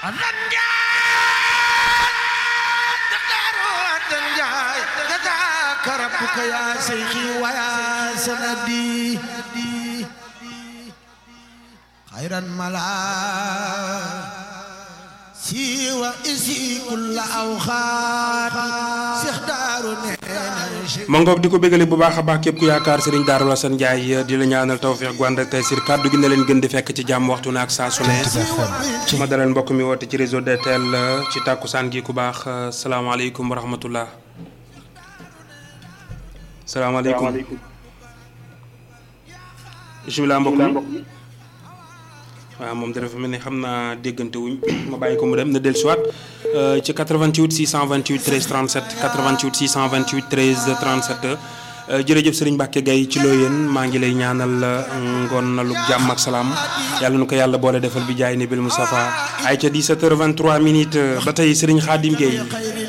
ربك يا شيخي ويا سندي خيرا ملا سوى إسي كل أوخات سيخدار ma ngoog di ko bégale bu baax a baax képp ku yaakaar Serigne Darou Assane Ndiaye di la ñaanal tawfeex gu ànd ak tey sir kàddu gi na leen gën di fekk ci jàmm waxtu na ak saa su ne ma dalal mbokk mi woote ci réseau DTL ci tàkkusaan gi ku baax salaamaaleykum wa rahmatullah salaamaaleykum bisimilah mbokk mi waaw moom dafa mel ni xam naa déggante wuñ ma bàyyi ko mu dem na dellusiwaat ci 88 628 13 37 88 628 13 37 jërëjëf Serigne Mbacke Gaye ci loo yéen maa ngi lay ñaanal ngoon na lu jàmm ak salaam yàlla nu ko yàlla boole defal bi jaay ne bil Moustapha ay ca 17h23 minutes ba tey Serigne Khadim Gueye